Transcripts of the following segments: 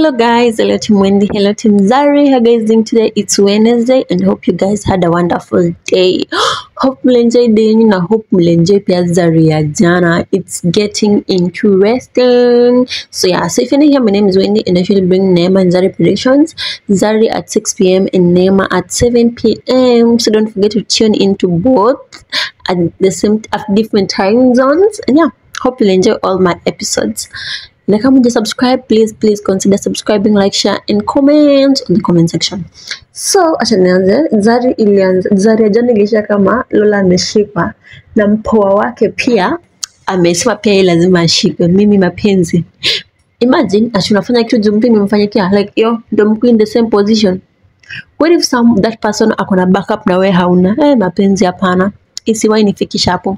Hello guys, hello Team Wendy, hello Team Zari. How guys doing today? It's Wednesday and hope you guys had a wonderful day. hope mlenjoy day yenu na hope mlenjoy pia Zari ya jana. It's getting interesting. So yeah, so if you're new here, my name is Wendy and I usually bring Neema and Zari predictions. Zari at 6 p.m. and Neema at 7 p.m. So don't forget to tune into both at the same at different time zones. And yeah, hope you'll enjoy all my episodes. na kama uja subscribe please please consider subscribing like share and comment on the comment section so acha nianze zari ilianza zari ya jana iliisha kama lola ameshikwa na mpoa wake pia amesema pia yeye lazima ashikwe mimi mapenzi imagine ati unafanya kitu juu mtu imemfanyikia like yo ndo mko in the same position what if some that person akona backup na wewe hauna eh mapenzi hapana isiwahi nifikisha hapo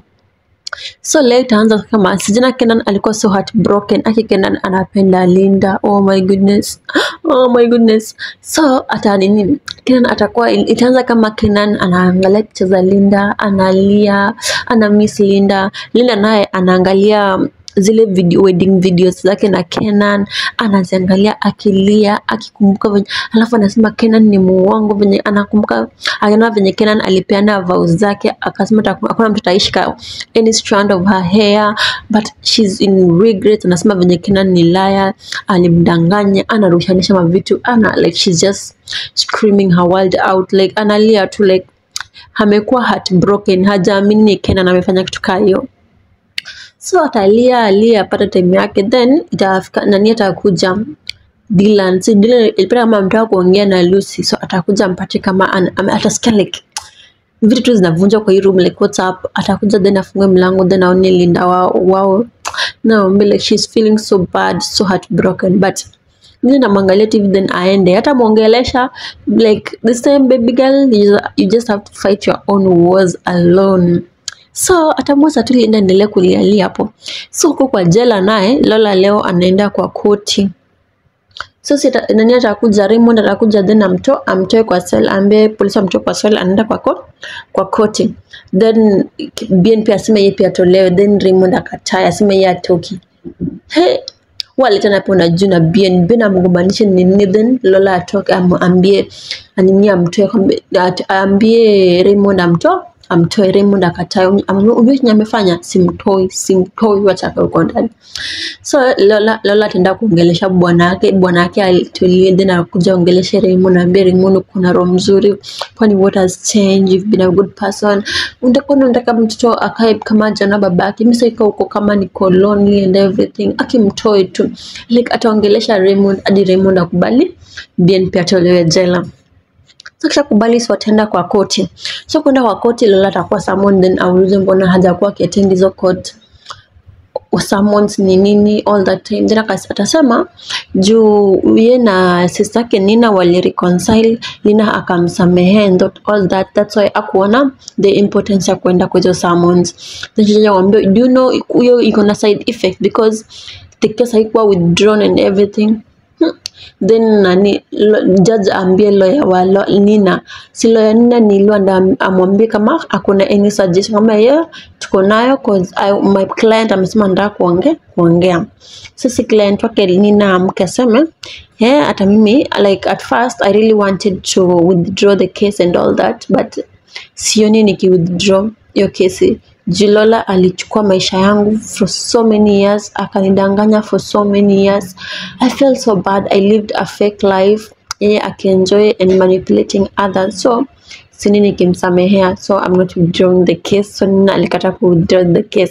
so leo itaanza kama sijana Kenan alikuwa so heartbroken aki Kenan anapenda Linda oh my goodness oh my goodness so ata nini Kenan atakuwa itaanza kama Kenan anaangalia picha za Linda analia ana miss Linda Linda naye anaangalia zile video, wedding videos zake na Kenan anaziangalia akilia akikumbuka venye alafu anasema Kenan ni muongo venye anakumbuka anaona venye Kenan alipeana vows zake akasema hata hakuna mtu ataishika any strand of her hair but she's in regret anasema venye Kenan ni liar alimdanganya anarushanisha mavitu ana like she's just screaming her world out like analia tu like amekuwa heartbroken hajaamini Kenan amefanya kitu kaa hiyo so atalia alia apata time yake then itafika nani atakuja Dylan si Dylan ilipata kama mtaka kuongea na Lucy so atakuja mpate kama an, ame- atasikia like vitu tu zinavunjwa kwa hii room like what's up atakuja then afungue mlango then aone Linda wao wao naombe like she's feeling so bad so heartbroken but mimi namwangalia TV then aende hata mwongelesha like this time baby girl you, you just have to fight your own wars alone so atamwacha tu Linda endelee kulialia hapo so huko kwa jela naye Lola leo anaenda kwa koti so si ata- nani atakuja Raymond atakuja then amto amtoe kwa cell ambaye polisi amtoe kwa cell anaenda kwa ko, kwa koti then Bien pia aseme yeye pia atolewe then Raymond akatae aseme yeye atoki he waletana hapo na juu na Bien Bien amgombanishe nini then Lola atoke am, ambie anini amtoe kwambe- at- aambie Raymond amtoe amtoe Raymond akatae unajua chenye amefanya simtoi simtoi wacha akae huko ndani so Lola, Lola ataenda kuongelesha bwana yake bwana yake alitulie then akuja ongeleshe Raymond naambia Raymond kuna roho mzuri kwani what has changed you've been a good person unataka unataka mtoto akae kama jana babake mimi sasa huko kama niko lonely and everything akimtoe tu like ataongelesha Raymond hadi Raymond akubali Bien pia atolewe jela so kisha kubali si wataenda kwa koti so kwenda kwa koti Lola atakuwa summoned then aulize mbona hajakuwa akiattend hizo court summons ni nini all that time then akas- atasema juu ye na sister yake Nina wali reconcile Nina akamsamehe and that, all that that's why akuona the importance ya kwenda kwa hizo summons then sheja wambia do you know hiyo iko na side effect because the case haikuwa withdrawn and everything Hmm. then nani lo, judge ambie lawyer wa lo, Nina si lawyer Nina ni Lwanda amwambie kama akuna any suggestion kama yeye tuko nayo cause I, my client amesema nataka kuongea kuongea sisi client wake Nina amke aseme yeah hata mimi like at first I really wanted to withdraw the case and all that but sioni niki withdraw hiyo kesi Jilola alichukua maisha yangu for so many years akanidanganya for so many years I felt so bad I lived a fake life yeye akienjoy and manipulating others so sini nikimsamehea so I'm not withdrawing the case so Nina alikata ku withdraw the case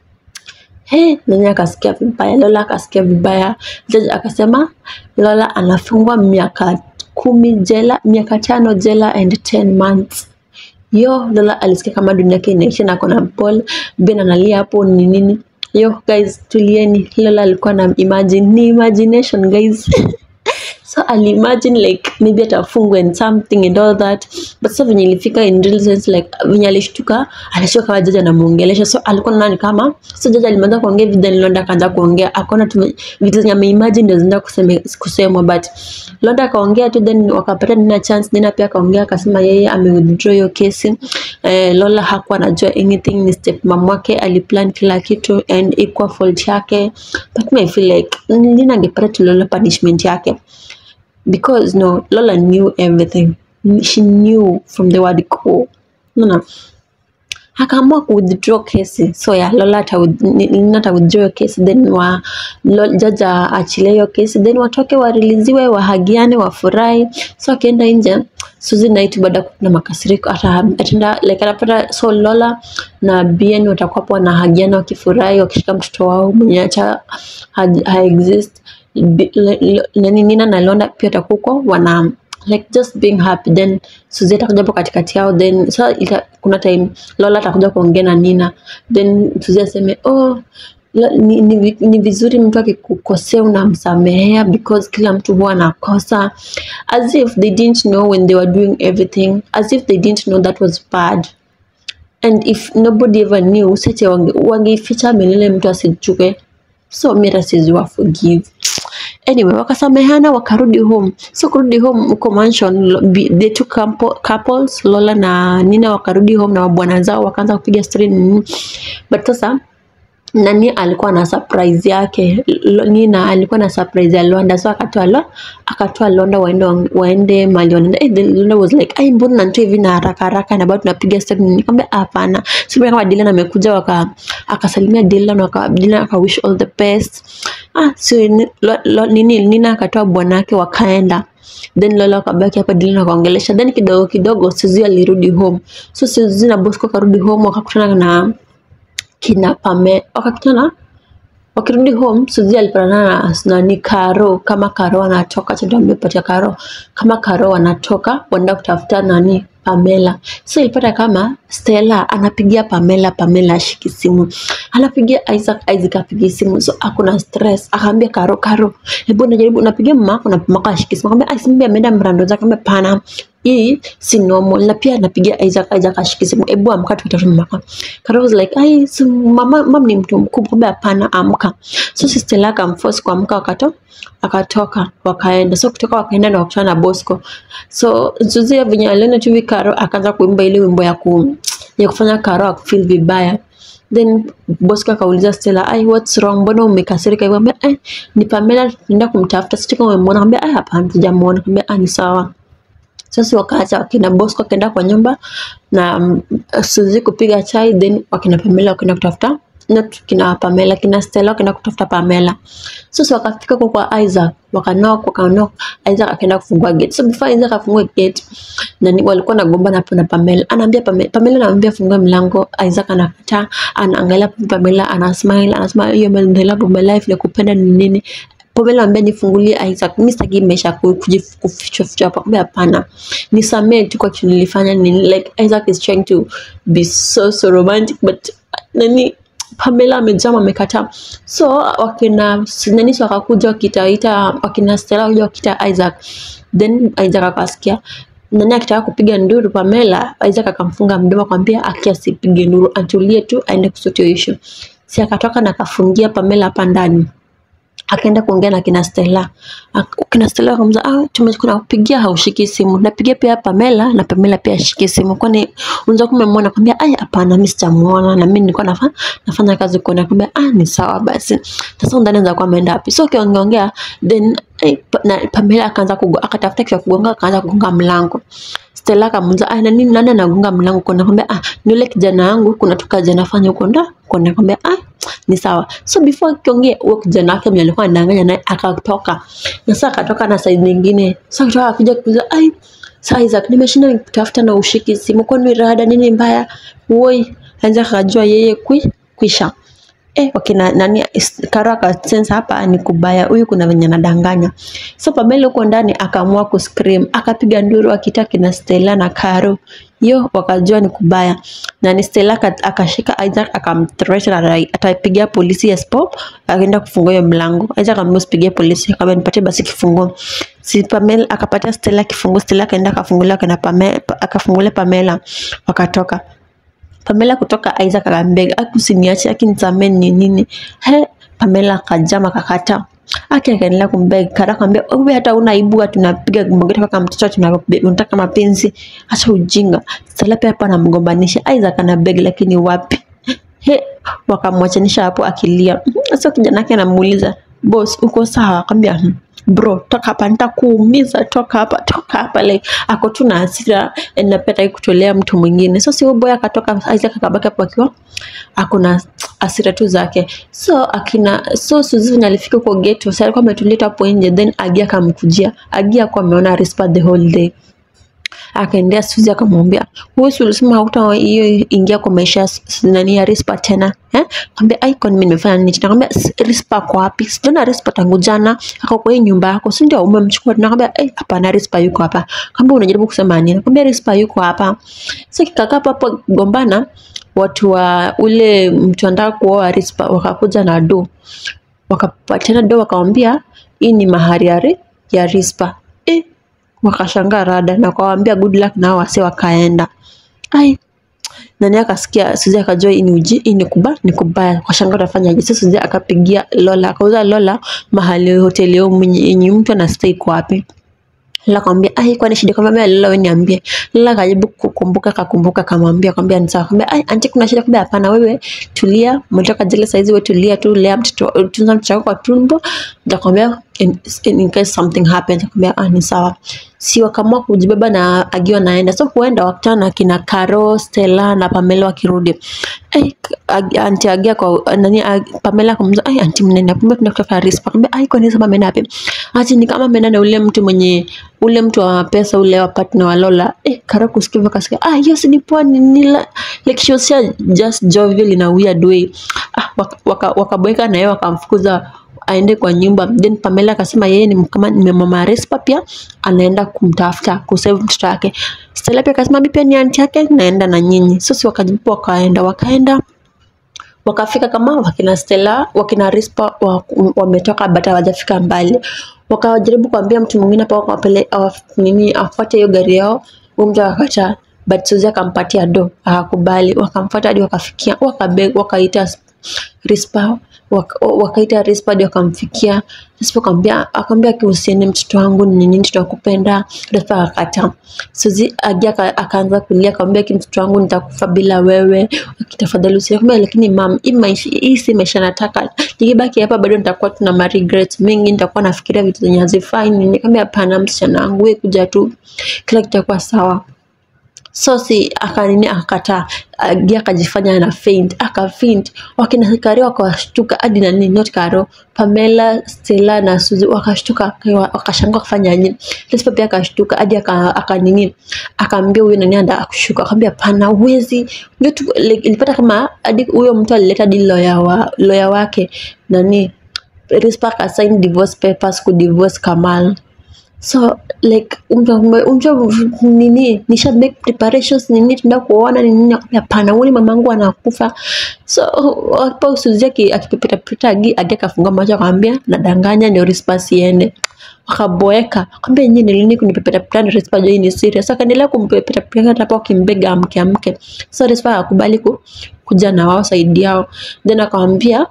He, nani akasikia vibaya, Lola akasikia vibaya. Jaji akasema Lola anafungwa miaka kumi jela, miaka tano jela and 10 months. Yo, Lola alisikia kama dunia yake inaisha na kona Paul Ben analia hapo ni nini. Yo guys, tulieni. Lola alikuwa na imagine, ni imagination guys. so so alimagine like maybe atafungwa and something and all that but sasa venye ilifika in real sense like venye alishtuka alishtuka kama jaji anamuongelesha so alikuwa naona ni kama so jaji alimeanza kuongea vitu then Londa akaanza kuongea akaona tu vitu zenye ameimagine ndio zinaenda kuseme kusemwa but Londa akaongea tu then wakapata Nina chance Nina pia akaongea akasema yeye ame withdraw hiyo kesi eh, Lola hakuwa anajua anything ni step mom wake aliplan kila kitu and ikuwa fault yake but me I feel like Nina angepata tu Lola punishment yake because no Lola knew everything she knew from the word go unaona akaamua ku withdraw kesi so ya Lola ata Nina ata withdraw hiyo kesi then wa Lo- jaji aachilie hiyo kesi then watoke wariliziwe wahagiane wafurahi so akienda nje Suzy na Itu baada ya kuna makasiriko ata ataenda like anapata so Lola na Bien watakuwa hapo wanahagiana wakifurahi wakishika mtoto wao mwenye acha ha, ha exist Bi- le- le- nani Nina na Londa pia watakuwa huko wana like just being happy then Suzy atakuja hapo katikati yao then so ita, kuna time Lola atakuja kuongea na Nina then Suzy aseme oh la- ni, ni, vi- ni vizuri mtu akikukosea unamsamehea because kila mtu huwa anakosa as if they didn't know when they were doing everything as if they didn't know that was bad and if nobody ever knew sete wange- wangeificha milele mtu asichuke so mira siziwa forgive anyway wakasamehana wakarudi home so kurudi home huko mansion lo- bi- the two couple, couples lola na nina wakarudi home na mabwana zao wakaanza kupiga story nini but sasa nani alikuwa na surprise yake Lo- Nina alikuwa na surprise ya Londa so akatoa lo akatoa Londa waende waende mali wanaenda eh, then Londa was like ai mbona nanitoa hivi na haraka haraka na bado tunapiga story nikamwambia hapana so mimi kama Dylan amekuja waka akasalimia Dylan waka Dylan aka wish all the best ah so ni- lo, lo, nini Nina akatoa bwanake wakaenda then Lola akabaki hapa Dylan akaongelesha then kidogo kidogo Suzy alirudi home so Suzy na Bosco akarudi home wakakutana na kina Pame wakakutana wakirudi home Suzy alipatana na nani Karo kama Karo anatoka cha ndio amepatia Karo kama Karo wanatoka wanaenda kutafuta nani Pamela so ilipata kama Stella anapigia Pamela Pamela ashiki simu anapigia Isaac Isaac apigi simu so akuna stress akaambia Karo Karo hebu najaribu napigia mama yako na mama yako ashiki simu akamwambia Simbi ameenda mrando zake akamwambia pana hii si normal na pia napigia Isaac Isaac ashiki simu hebu amka tukitafute mama yako Karo was like ai si mama mama ni mtu mkubwa kumbe hapana amka so si Stella akamforce kuamka wakato akatoka wakaenda so kutoka wakaenda na wakutana na Bosco so Suzy venye aliona tu hivi Karo akaanza kuimba ile wimbo ya ku ya kufanya Karo akufeel vibaya then Bosco akauliza Stella ai what's wrong mbona umekasirika hivyo ambia eh ni Pamela tunaenda kumtafuta sio kama umemwona ambia ai hapana sijamuona ambia ah ni sawa sasa wakaacha wakina Bosco akaenda kwa nyumba na mm, Suzy kupiga chai then wakina Pamela wakaenda kutafuta not kina Pamela kina Stella wakaenda kutafuta Pamela sasa wakafika huko kwa Isaac wakanoka wakanoka Isaac akaenda kufungua gate so before Isaac afungue gate nani walikuwa nagombana hapo na Pamela anaambia Pamela, Pamela anamwambia fungue mlango Isaac anakataa anaangalia Pamela ana smile anasema hiyo the love of my life nakupenda ni nini Pamela anambia nifungulie Isaac, mimi sitaki maisha ku- kuji- kufichwa fichwa hapa. Kumbe hapana, nisamee tu kwa kitu nilifanya. Ni like Isaac is trying to be so so romantic but nani Pamela amejama amekataa. So wakina nani so wakakuja wakitaita wakina Stella wakuja wakita Isaac, then Isaac akasikia nani akitaka kupiga nduru Pamela, Isaac akamfunga mdomo akamwambia aki asipige nduru, atulie tu aende kusort hiyo issue. Si akatoka na akafungia Pamela hapa ndani akaenda kuongea na kina Stella. Ak- Kina Stella akamwambia ah, tumekuwa nakupigia haushiki simu. Napigia pia Pamela na Pamela pia ashiki simu. Kwani unaweza kuwa umemwona? Akamwambia ai, hapana, mimi sijamuona na mimi nilikuwa nafanya nafanya kazi kuona. Akamwambia ah, ni sawa basi. Sasa undani anaweza kuwa ameenda wapi? So kiongea then eh, pa, na Pamela akaanza kugo, akatafuta kitu ya kugonga, akaanza kugonga mlango. Stella akamuuliza ah, nani nani anagonga mlango? Kuna akamwambia ah, ni yule kijana wangu, kuna tu kazi anafanya huko ndo. Kuna akamwambia ah, ni sawa. So before akiongea huyo kijana wake mwenye alikuwa anadanganya naye akatoka. Na sasa akatoka na side nyingine. Sasa akitoka akija kuuliza ai sasa Isaac nimeshinda nikitafuta na ushiki simu kwani rada nini mbaya? Woi, anza akajua yeye kwi kwisha. Eh, wakina nani is- Karo akasense hapa ni kubaya, huyu kuna venye anadanganya. So Pamela huko ndani akaamua kuscream, akapiga nduru akita kina Stella na Karo. hiyo wakajua ni kubaya na ni Stella aka- akashika Isaac akamthreaten ata- atapigia polisi Espo akaenda kufungua hiyo mlango Isaac akamwambia usipigie polisi akamwambia nipatie basi kifunguo si Pamela akapatia Stella kifunguo Stella akaenda akafungulia akaenda Pamela akafungulia Pamela wakatoka Pamela kutoka Isaac akambega akusiniache akinisamee ni nini he Pamela akajama akakataa Aki akaendelea kumbeg Kara akamwambia wewe hata una aibu ati unapiga magoti kama mtoto ati una- unataka mapenzi acha ujinga Stella pia hapa anamgombanisha Isaac anabeg lakini wapi he wakamwachanisha hapo akilia sasa kijana yake anamuuliza boss uko sawa akamwambia "Hmm." bro toka hapa nitakuumiza toka hapa toka hapa like ako tu na hasira na pia hataki kutolea mtu mwingine so si huyo boy akatoka Isaac akabaki hapo akiwa ako na hasira tu zake so akina so Suzy alifika huko ghetto sasa alikuwa ametuleta hapo nje then Agi akamkujia Agi akuwa ameona Rispa the whole day akaendea Suzy akamwambia wewe si ulisema hauta hiyo ingia kwa maisha ya S- nani ya Rispa tena eh akamwambia ai kwani mimi nimefanya nini tena akamwambia "S- Rispa kwa wapi sijaona Rispa tangu jana ako kwa hii nyumba yako si ndio umemchukua tena akamwambia eh hapana Rispa yuko hapa akamwambia unajaribu kusema nini akamwambia Rispa yuko hapa sasa kikakaa hapo hapo gombana watu wa ule mtu anataka kuoa Rispa wakakuja na do wakapatiana do wakamwambia hii ni mahari ya ri- ya Rispa eh wakashangaa rada na kawaambia good luck nao wase wakaenda ai nani akasikia Suzy akajua hii ni uji hii ni kuba ni kubaya wakashangaa utafanyaje sasa Suzy akapigia Lola akauza Lola mahali hoteli yao mwenye yenye mtu ana stay kwa wapi Lola akamwambia ai kwani shida akamwambia Lola wewe niambie Lola akajaribu kukumbuka akakumbuka akamwambia akamwambia ni sawa akamwambia ai anti kuna shida akamwambia hapana wewe tulia umetoka jela saizi wewe tulia tu lea mtoto tunza mtoto wako kwa tumbo nitakwambia in, in, in case something happens akamwambia ah ni sawa si wakaamua kujibeba na agiwa naenda so huenda wakutana na kina Caro, Stella na Pamela wakirudi ai ag- anti agia kwa nani ag- Pamela kumuza ai anti mnaenda kumbe tunatafuta Rispa akamwambia ai kwani sasa ameenda wapi ati ni kama ameenda na ule mtu mwenye ule mtu wa pesa ule wa partner wa Lola eh Caro kusikia hivyo akasikia ah yes ni poa ni nila like she was so just jovial in a weird way ah wakaboeka waka, wakaboeka na yeye wakamfukuza aende kwa nyumba then Pamela akasema yeye ni kama ni mama Respa pia anaenda kumtafuta kusave mtoto wake Stella pia akasema mimi pia ni aunti yake naenda na nyinyi sasa wakajibu wakaenda wakaenda wakafika kama wakina Stella wakina Rispa wa- wametoka but hawajafika mbali wakajaribu kuambia mtu mwingine hapo wapele awaf- nini afuate hiyo gari yao huyo mtu akakataa but Suzy akampatia do akakubali wakamfuata hadi wakafikia wakabe wakaita Rispa waka- wakaita Rispa hadi wakamfikia Rispa akamwambia akamwambia kihusiani mtoto wangu ni nini tutakupenda Rispa akakataa Suzy agia aka- akaanza kulia akamwambia ki mtoto wangu nitakufa bila wewe tafadhali usiakamwambia lakini mam hii maisha hii si maisha nataka nikibaki hapa bado nitakuwa tuna ma regrets mingi nitakuwa nafikiria vitu zenye hazifai nini nikamwambia hapana msichana wangu wewe kuja tu kila kitu kitakuwa sawa so si akanini akakataa agia akajifanya ana faint aka faint wakina Karo wakashtuka hadi na nini not Karo Pamela Stella na Suzy wakashtuka waka- wakashangaa kufanya nini Lespa pia akashtuka hadi aka aka nini akaambia huyo nani anda akushuka akamwambia pana uwezi ndio tu like, ilipata kama hadi huyo mtu alileta hadi lawyer wa lawyer wake nani Rispa akasign divorce papers ku divorce Kamal so like unja nini nisha make preparations nini tuenda kuona ni nini akamwambia hapana huoni mamangu anakufa so hapo Suzy aki- akipepeta peta agi agi akafunga macho akamwambia nadanganya ndio Rispa siende wakaboeka akamwambia nyinyi ni lini kunipepeta peta ndio Rispa jua hii ni serious akaendelea kumpepeta peta hapo akimbega amke amke so Rispa akakubali ku, kuja na wao saidi yao then akamwambia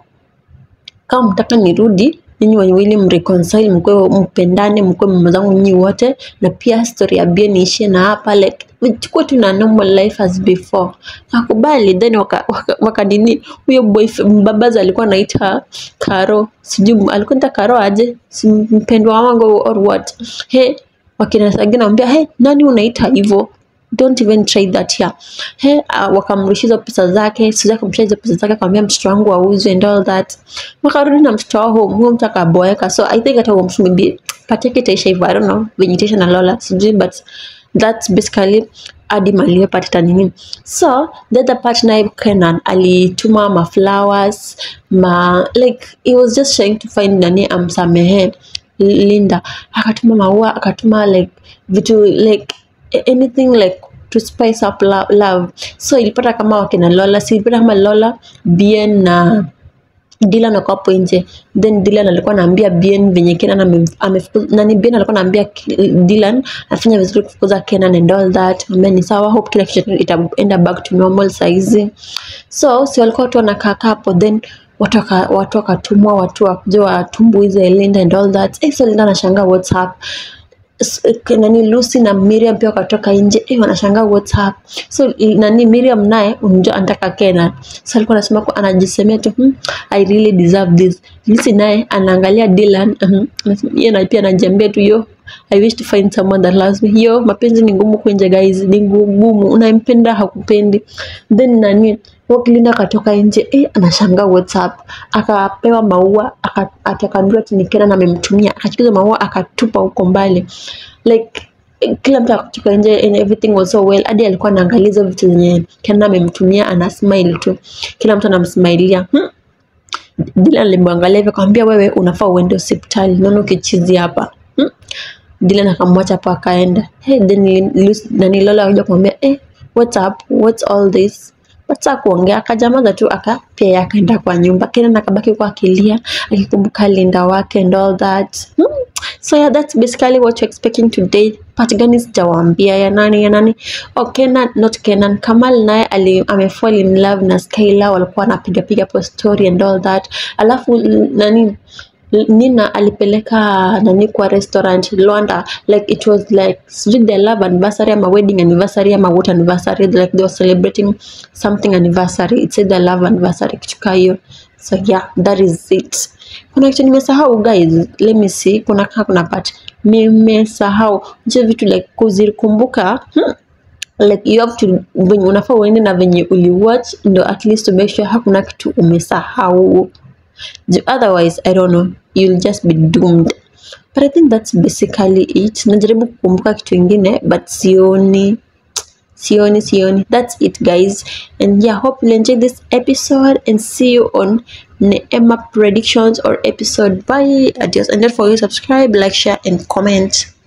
kama mtaka nirudi nyinyi wawili mreconcile mkwe mpendane mkwe mama zangu nyinyi wote na pia story ya Bien iishie na hapa like chukua tu na normal life as before akubali then waka, waka, waka nini huyo boyfriend babaza alikuwa anaita Karo sijui alikuwa anaita Karo aje si mpendwa wangu or what he wakina Sagina anambia he nani unaita hivyo don't even try that here he uh, wakamrudishiza pesa zake Suzy akamrudishia hizo pesa zake akamwambia mtoto wangu auzwe and all that wakarudi na mtoto wao home huyo mtu akaboeka so i think hata huo mtu maybe pati yake itaisha hivyo i don't know venye itaisha na Lola sijui but that's basically hadi mali pata nini so the other part naye Kenan alituma ma flowers ma like he was just trying to find nani amsamehe Linda akatuma maua akatuma like vitu like anything like to spice up lo- love so ilipata kama wakina lola si ilipata kama lola bien na Dylan wako hapo nje then Dylan alikuwa anaambia Bien venye Kenan ame- amefukuza nani Bien alikuwa anaambia K- Dylan afanya vizuri kufukuza Kenan and all that ambaye ni sawa hope kila kitu itaenda back to normal saizi so si walikuwa watu wanakaa kaa hapo then watu waka- watu wakatumwa watu wakuja watumbuize Linda and all that eh, so Linda anashangaa what's up S- eh, nani Lucy na Miriam pia wakatoka nje eh, wanashangaa what's up so i- nani Miriam naye unajua anataka Kenan so alikuwa anasema kwa anajisemea tu hmm, I really deserve this Lucy naye anaangalia Dylan mhm, anasema- yeye na pia anajiambia tu yo I wish to find someone that loves me. Yo, mapenzi ni ngumu kwenye guys, ni ngumu. Unampenda hakupendi. Then nani Waklinda akatoka nje eh, anashangaa WhatsApp, akapewa maua aka- akaambiwa ati ni Kenan amemtumia, akachukuza maua akatupa huko mbali like eh, kila mtu akatoka nje and everything was so well. Hadi alikuwa anaangalia hizo vitu zenye Kenan amemtumia, ana smile tu, kila mtu anamsmailia hmm. Dylan alimwangalia hivyo akamwambia, wewe unafaa uende hospitali, naona ukichizi hapa hmm. Dylan akamwacha hapo akaenda. Hey, then Lucy- nani Lola akaja kumwambia eh, what's up? What's all this? Wacha kuongea, akajamaza tu aka pia yeye akaenda kwa nyumba. Kenan akabaki kwa akilia akikumbuka Linda wake and all that. Hmm. So yeah, that's basically what you're expecting today. Part gani sijawaambia ya nani ya nani? Oh, Kenan, not Kenan. Kamal naye ali amefall in love na Skyla, walikuwa wanapiga piga hapo story and all that. Alafu l- nani Nina alipeleka nani kwa restaurant Luanda like it was like sijui their love anniversary ama wedding anniversary ama what anniversary like they were celebrating something anniversary it said their love anniversary kitu kaa hiyo so yeah that is it kuna kitu nimesahau guys let me see kuna kaa kuna part nimesahau je vitu like kuzikumbuka hmm like you have to venye unafaa uende na venye uliwatch ndo at least to make sure hakuna kitu umesahau Ju- otherwise i don't know you'll just be doomed but i think that's basically it najaribu kukumbuka kitu ingine but sioni sioni sioni that's it guys and yeah hope you enjoyed this episode and see you on Neema predictions or episode bye adios and don't forget to subscribe like share and comment